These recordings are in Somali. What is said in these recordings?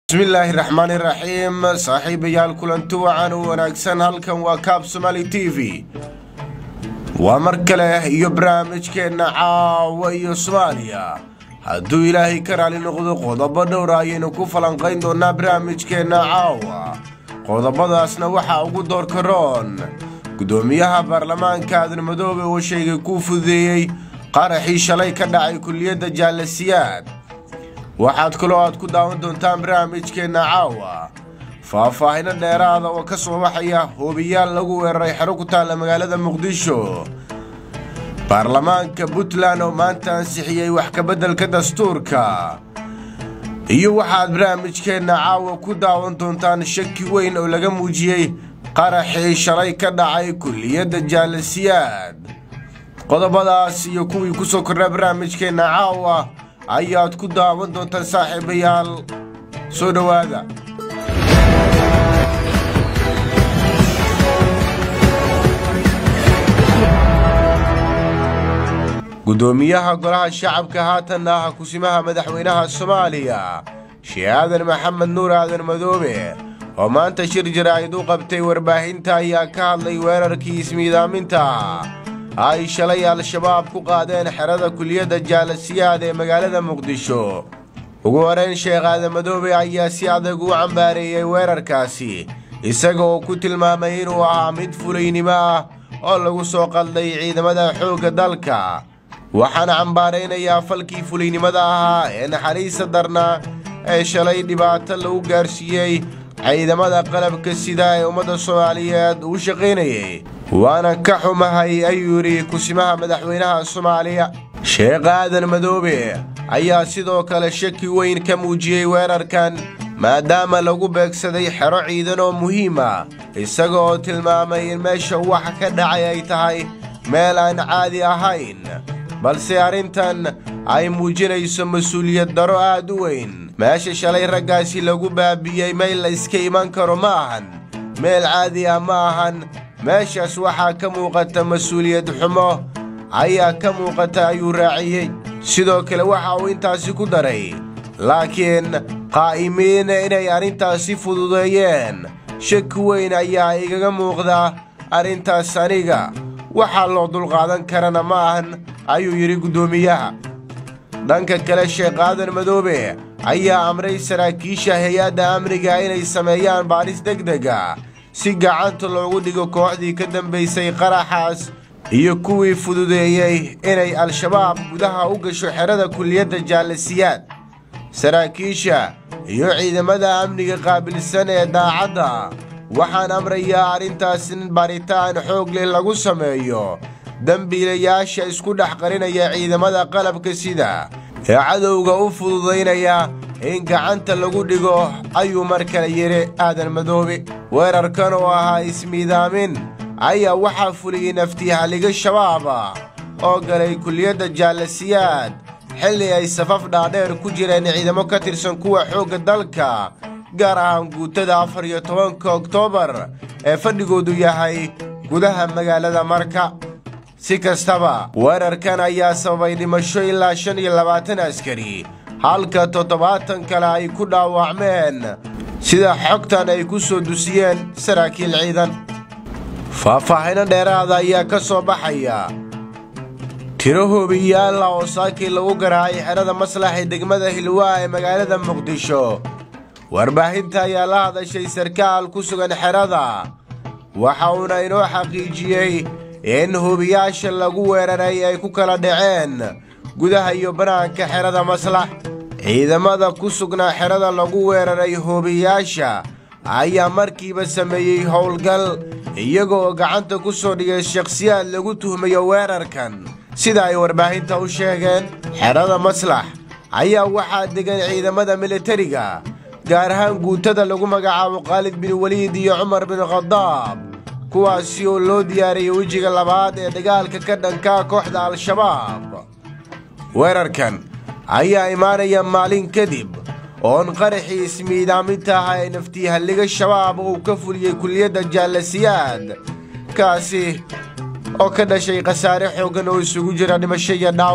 bismillaahi raxmaani raxiim saaxiibayaal kulanti wacan u wanaagsan halkan waa kaab somaali t v waa mar kale iyo barnaamijkeenna caawa iyo soomaaliya hadduu ilaahay ka raali noqdo qodobo dhowra ayaynu ku falanqayn doonaa barnaamijkeenna caawa qodobadaasna waxaa ugu doorka roon gudoomiyaha baarlamaanka aadan madoobe oo sheegay kuu fududeeyey qaraxii shalay ka dhacay kuliyadda jaalasiyaad waxaad kaloo aad ku daawan doontaan barnaamijkeenna caawa faahfaahino dheeraada oo ka soo baxaya hoobiyaal lagu weeraray xero ku taalla magaalada muqdisho baarlamaanka puntland oo maanta ansixiyey wax kabeddelka dastuurka iyo waxaad barnaamijkeenna caawa ku daawan doontaan shaki weyn oo laga muujiyey qaraxii shalay ka dhacay kuliyadda jaalasiyaad qodobadaas iyo kuwii ku soo kordha barnaamijkeenna caawa ayaad ku daawan doontaan saaxiibayaal soo dhowaada gudoomiyaha golaha shacabka haatanna ah kusimaha madaxweynaha soomaaliya shee aadan maxamed nuur aadan madoobe oo maanta shir jaraa'id u qabtay warbaahinta ayaa ka hadlay weerarkii ismiidaaminta ay shalay al-shabaab ku qaadeen xerada kuliyadda jaalasiyaad ee magaalada muqdisho ugu horeyn sheekh aadan madoobe ayaa si adag u cambaareeyey weerarkaasi isaga oo ku tilmaamay inuu ahaa mid fulaynimo ah oo lagu soo qalday ciidamada xoogga dalka waxaana cambaaraynayaa falkii fulaynimada ahaa ee naxariista darna ee shalay dhibaato lagu gaarsiiyey ciidamada qalabka sida ee ummadda soomaaliyeed uu shaqaynayay waana ka xumahay ayuu yidhi kusimaha madaxweynaha soomaaliya sheekh aadan madoobe ayaa sidoo kale shaki weyn ka muujiyey weerarkan maadaama lagu beegsaday xero ciidan oo muhiima isaga oo tilmaamay in meesha wax ka dhacay ay tahay meel aan caadi ahayn balse arrintan ay muujinayso mas-uuliyad daro aad u weyn meesha shalay raggaasi lagu baabi'iyey meel la iska iman karo ma ahan meel caadi ah ma ahan meeshaas waxaa ka muuqata mas-uuliyad xumo ayaa ka muuqata ayuu raaciyey sidoo kale waxa uu intaasi ku daray laakiin qaa'imiin inay arrintaasi fududeeyeen shaki weyn ayaa igaga muuqda arrintaas aniga waxaa loo dulqaadan karana ma ahan ayuu yidhi guddoomiyaha dhanka kale sheekh aadan madoobe ayaa amray saraakiisha hay-adda amniga inay sameeyaan baadhis degdega si gacanta loogu dhigo kooxdii ka dambaysay qaraxaas iyo kuwii fududeeyey inay al-shabaab gudaha u gasho xerada kuliyadda jaalasiyaad saraakiisha iyo ciidamada amniga qaabilsan ee daacadda waxaan amrayaa arrintaas in baaritaan xoog leh lagu sameeyo dembiilayaasha isku dhex qarinaya ciidamada qalabka sida ee cadowga u fududaynaya in gacanta lagu dhigo ayuu mar kale yidhi aadan madoobe weerarkan oo ahaa ismiidaamin ayaa waxaa fuliyey naftihaliga shabaaba oo galay kuliyadda jaalasiyaad xilli ay safaf dhaadheer ku jireen ciidamo ka tirsan kuwa xoogga dalka gaar ahaan guutada afar iyo tobanka oktoobar ee fadhigoodu yahay gudaha magaalada marka si kastaba weerarkan ayaa sababay dhimasho ilaa shan iyo labaatan askari halka toddobaatan kale ay ku dhaawacmeen sida xogtan ay ku soo dusiyeen saraakiil ciidan faahfaahino dheeraada ayaa ka soo baxaya tiro hoobiyaala oo saakii lagu garaacay xerada maslax ee degmada hilwaa ee magaalada muqdisho warbaahinta ayaa la hadashay sarkaal ku sugan xerada waxa uuna inoo xaqiijiyey in hoobiyaasha lagu weeraray ay ku kala dhaceen gudaha iyo banaanka xerada maslax ciidamada ku sugnaa xerada lagu weeraray hoobiyaasha ayaa markiiba sameeyey howlgal iyaga oo gacanta ku soo dhigay shakhsiyaad lagu tuhmayo weerarkan sida ay warbaahinta u sheegeen xerada maslax ayaa waxaa degan ciidamada militariga gaar ahaan guutada lagu magacaabo khaalid bin weliid iyo cumar bin khadaab kuwaasi oo loo diyaariyey wejiga labaad ee dagaalka ka dhankaa kooxda al-shabaab weerarkan ayaa imaanaya maalin kadib oon qaraxii ismiidaaminta ah ee naftiihalliga shabaab uu ka fuliyey kuliyadda jaalasiyaad kaasi oo ka dhashay khasaare xooggan oo isugu jira dhimasho iyo dhaawac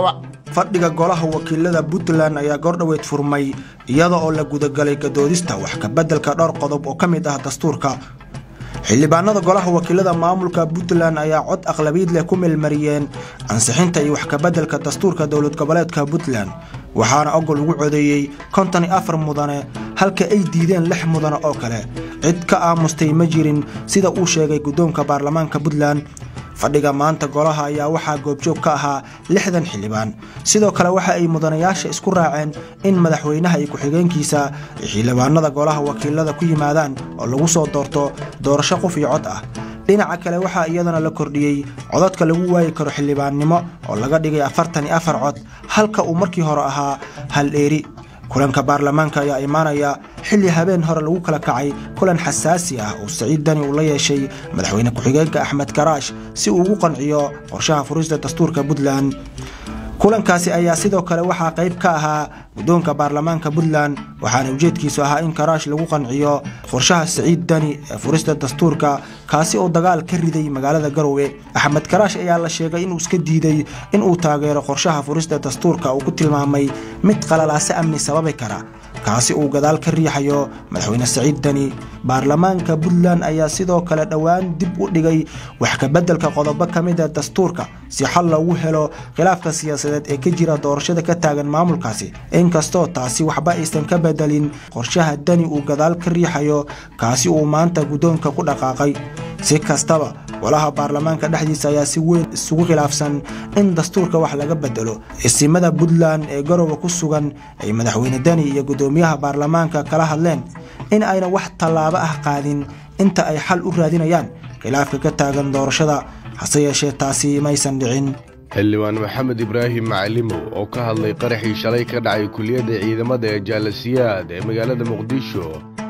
fadhiga golaha wakiilada puntland ayaa goordhoweyd furmay iyada oo la gudagalay gadoodista wax kabeddelka dhowr qodob oo ka mid ah dastuurka xildhibaanada golaha wakiilada maamulka puntland ayaa cod aqlabiid leh ku meelmariyeen ansixinta iyo wax kabeddelka dastuurka dowlad goboleedka puntland waxaana ogol ugu codeeyey konton iyo afar mudane halka ay diideen lix mudane oo kale cid ka aamustay ma jirin sida uu sheegay guddoonka baarlamaanka puntland fadhiga maanta golaha ayaa waxaa goobjoog ka ahaa lixdan xildhibaan sidoo kale waxa ay mudanayaasha isku raaceen in madaxweynaha iyo ku-xigeenkiisa ay xildhibaanada golaha wakiilada ku yimaadaan oo lagu soo doorto doorasho qof iyo cod ah dhinaca kale waxaa iyadana la kordhiyey codadka lagu waayi karo xildhibaannimo oo laga dhigay afartan iyo afar cod halka uu markii hore ahaa hal dheeri kulanka baarlamaanka ayaa imaanaya xilli habeen hore lagu kala kacay kulan xasaasi ah oo saciid dani uu la yeeshay madaxweyne ku-xigeenka axmed karaash si uu ugu qanciyo qorshaha furista dastuurka puntland kulankaasi ayaa sidoo kale waxaa qayb ka ahaa guddoonka baarlamaanka puntland waxaana ujeedkiisu ahaa in karaash lagu qanciyo qorshaha saciid dani ee furista dastuurka kaasi oo dagaal ka riday magaalada garowe axmed karaash ayaa la sheegay inuu iska diiday inuu taageero qorshaha furista dastuurka uu ku tilmaamay mid qalalaase amni sababi kara kaasi uu gadaal ka riixayo madaxweyne saciid dani baarlamaanka puntland ayaa sidoo kale dhowaan dib u dhigay wax kabeddelka qodobo ka mida dastuurka si xal loogu helo khilaafka siyaasadeed ee ka jira doorashada ka taagan maamulkaasi inkastoo taasi waxba aysan ka bedelin qorshaha dani uu gadaal ka riixayo kaasi uu maanta guddoonka ku dhaqaaqay si kastaba golaha baarlamaanka dhexdiisa ayaa si weyn isugu khilaafsan in dastuurka wax laga bedelo isimada puntland ee garowe ku sugan ay madaxweyne dani iyo guddoomiyaha baarlamaanka kala hadleen in ayna wax tallaabo ah qaadin inta ay xal u raadinayaan khilaafka ka taagan doorashada hase yeeshee taasi maysan dhicin xildhibaan maxamed ibraahim macalimow oo ka hadlay qaraxii shalay ka dhacay kuliyadda ciidamada ee jaalasiyaad ee magaalada muqdisho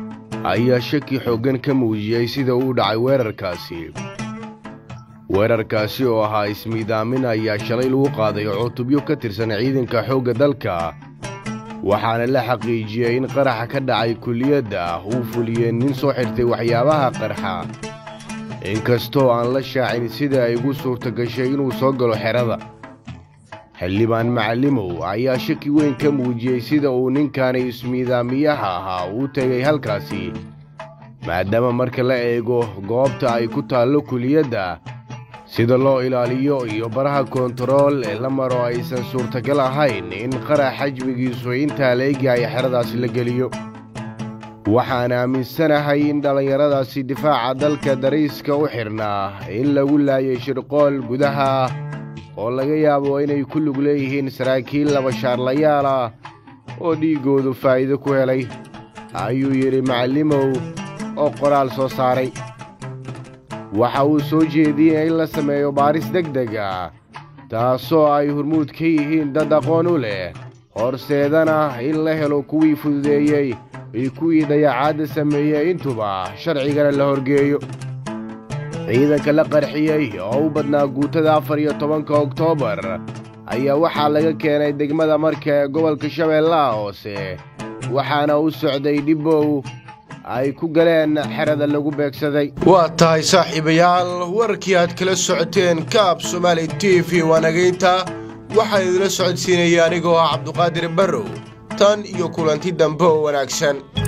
ayaa shaki xooggan ka muujiyey sida uu dhacay weerarkaasi weerarkaasi oo ahaa ismiidaamin ayaa shalay lagu qaaday cutubyo ka tirsan ciidanka xoogga dalka waxaana la xaqiijiyey in qaraxa ka dhacay kuliyadda uu fuliyey nin soo xirtay waxyaabaha qarxa inkastoo aan la shaacin sida ay ugu suurta gashay inuu soo galo xerada xildhibaan macalimow ayaa shaki weyn ka muujiyey sida uu ninkaani ismiidaamiyaha ahaa uu tegay halkaasi maadaama marka la eego goobta ay ku taallo kuliyadda sida loo ilaaliyo iyo baraha koontarool ee la maro aysan suurtagal ahayn in qarax xajmigiisu intaa la egyahay xeradaasi la geliyo waxaan aaminsanahay in dhallinyaradaasi difaaca dalka dariiska u xidhnaa in lagu laayay shirqool gudaha oo laga yaabo inay ku lug leeyihiin saraakiil labashaarlayaal ah oo dhiiggoodu faa'iido ku helay ayuu yidhi macallimow oo qoraal soo saaray waxa uu soo jeediyey in la sameeyo baaris deg deg ah taasoo ay hormuud ka yihiin dad aqoon u leh horseedana in la helo kuwii fududeeyey iyo kuwii dayacaadda sameeyey intuba sharcigana la horgeeyo ciidanka la qarxiyey oo u badnaa guutada afar iyo tobanka oktoobar ayaa waxaa laga keenay degmada marka ee gobolka shabeellaha hoose waxaana u socday dhibbow ay ku galeen xerada lagu beegsaday waa tahay saaxiibayaal warkii aad kala socoteen kaab somaali t v waanagaynta waxaa idila socodsiinaya anigoo ah cabduqaadir barrow tan iyo kulanti dambe oo wanaagsan